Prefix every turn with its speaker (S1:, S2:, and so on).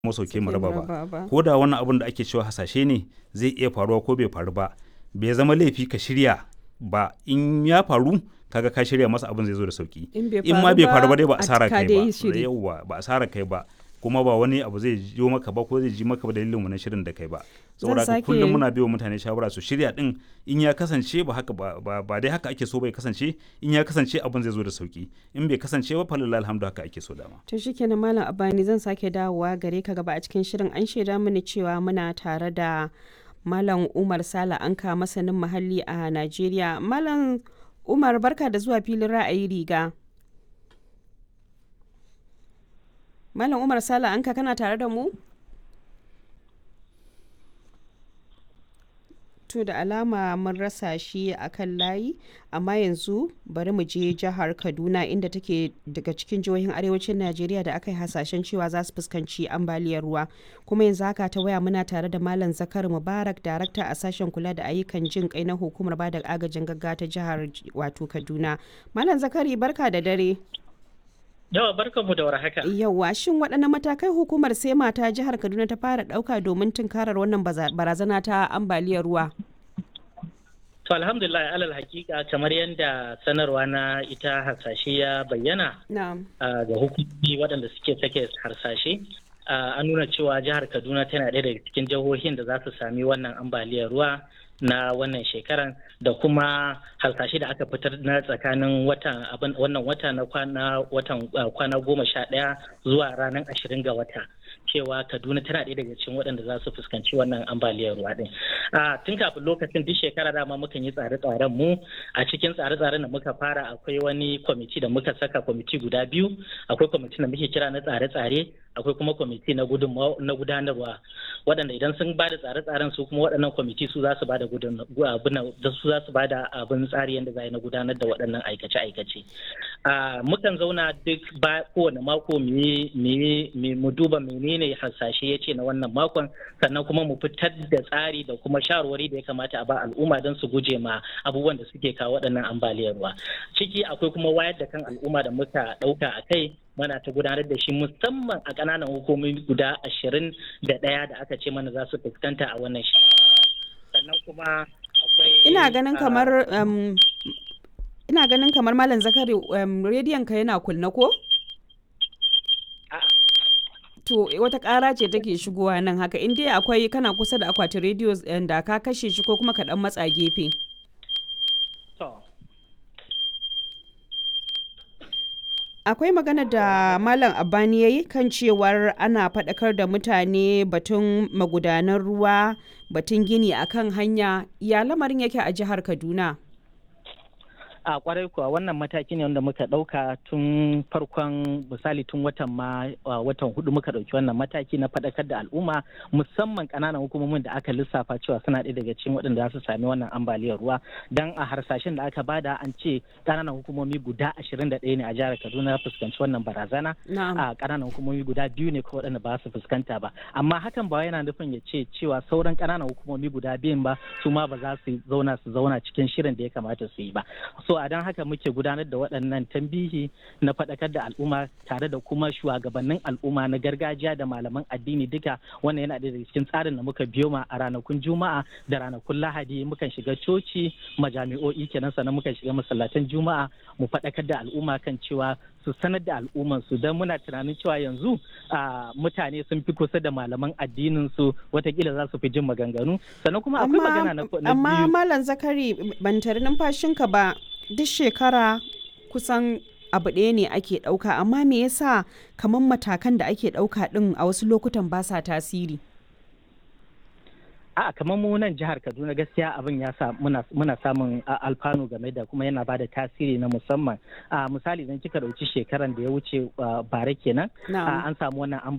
S1: kuma sauke mu raba ba ko da wannan abun da ake cewa hasashe ne zai iya faruwa ko bai faru ba bai zama laifi ka shirya ba in ya faru kaga ka shirya masa abin zai zo da sauki in ma bai faru ba dai ba asara kai ba yauwa ba asara kai ba kuma ba wani abu zai jiyo maka ba ko zai ji maka ba dalilin wannan shirin da kai ba saboda haka kullum muna biyo mutane shawara su shirya din in ya kasance ba haka ba ba dai haka ake so bai kasance in ya kasance abin zai zo da sauki in bai kasance ba falalla alhamdu haka ake so dama
S2: to shikenan malam abani zan sake dawowa gare ka gaba a cikin shirin an shaida mini cewa muna tare da malam umar sala anka masanin muhalli a najeriya malam umar barka da zuwa filin ra'ayi riga Malam Umar Sala anka kana tare da mu? To da alama mun rasa shi a kan layi, amma yanzu bari mu je jihar Kaduna inda take daga cikin jihohin arewacin Najeriya da aka yi hasashen cewa za su fuskanci ambaliyar ruwa. Kuma yanzu haka ta waya muna tare da Malam Zakar Mubarak, darakta a sashen kula da ayyukan jin kai na hukumar bada agajin gaggawa ta jihar wato Kaduna. Malam Zakari barka da dare.
S3: Yawa barkanmu da warhaka.
S2: Yawa shin waɗanne matakai hukumar sai mata jihar Kaduna ta fara ɗauka domin tunkarar wannan barazana ta ambaliyar ruwa?
S3: To alhamdulillah alal hakika kamar yadda sanarwa na ita harsashe ya bayyana ga hukumomi waɗanda suke sake harsashe an nuna cewa jihar Kaduna tana ɗaya daga cikin jihohin da za su sami wannan ambaliyar ruwa na wannan shekaran da kuma hasashe da aka fitar na tsakanin watan wannan wata na kwana watan kwana goma sha ɗaya zuwa ranar ashirin ga wata cewa kaduna tana ɗaya daga cikin waɗanda za su fuskanci wannan ambaliyar ruwa ɗin tun kafin lokacin duk shekara dama mukan yi tsare-tsaren mu a cikin tsare-tsaren da muka fara akwai wani kwamiti da muka saka kwamiti guda biyu akwai kwamiti da muke kira na tsare-tsare akwai kuma kwamiti na gudanarwa waɗanda idan sun ba da tsare-tsaren su kuma waɗannan kwamiti su za su ba da su za su ba da abin tsari yadda za na gudanar da waɗannan aikace-aikace mukan zauna duk ba kowane mako mu duba menene hasashe ya ce na wannan makon sannan kuma mu fitar da tsari da kuma shawarwari da ya kamata a ba al'umma don su guje ma abubuwan da suke kawo waɗannan ambaliyar ruwa ciki akwai kuma wayar da kan al'umma da muka ɗauka a kai mana ta gudanar da shi musamman a ƙananan hukumomi guda ashirin da ɗaya da aka ce mana za su fuskanta a wannan shi sannan kuma akwai
S2: ina ganin kamar ina ganin kamar malam zakari rediyon ka yana kunna ko to wata ƙara ce take shigowa nan haka in dai akwai kana kusa da akwatin rediyo da ka kashe shi ko kuma ka dan matsa gefe akwai magana da malam abani ya yi kan cewar ana faɗakar da mutane batun magudanan ruwa batun gini akan hanya ya lamarin yake a jihar kaduna
S3: a kwarai kuwa wannan mataki ne wanda muka ɗauka tun farkon misali tun watan ma watan hudu muka ɗauki wannan mataki na faɗakar da al'umma musamman ƙananan hukumomin da aka lissafa cewa suna ɗaya daga cikin waɗanda za su sami wannan ambaliyar ruwa dan a harsashen da aka bada an ce ƙananan hukumomi guda ashirin da ɗaya ne a jihar kaduna fuskanci wannan barazana a ƙananan hukumomi guda biyu ne ko waɗanda ba su fuskanta ba amma hakan ba yana nufin ya ce cewa sauran ƙananan hukumomi guda biyun ba su ma ba za su zauna su zauna cikin shirin da ya kamata su yi ba so a don haka muke gudanar da waɗannan tambihi na faɗakar da al'umma tare da kuma shugabannin al'umma na gargajiya da malaman addini duka wannan yana daga cikin tsarin da muka biyo ma a ranakun juma'a da ranakun lahadi mukan shiga coci majami'o'i kenan sannan mukan shiga masallatan juma'a mu faɗakar da al'umma kan cewa su sanar da al'umman su don muna tunanin cewa yanzu mutane sun fi kusa da malaman addinin su watakila za su fi jin maganganu sannan kuma akwai magana na biyu
S2: amma malam zakari ban tare numfashinka ba duk shekara kusan abu ɗaya ne ake ɗauka amma me yasa kamar matakan da ake ɗauka ɗin a wasu lokutan ba sa tasiri
S3: a kamar mu nan jihar kaduna gaskiya abin ya sa muna, muna samun alfanu game da kuma yana bada tasiri na musamman a misali idan kika dauki shekaran da ya wuce bare kenan an samu wannan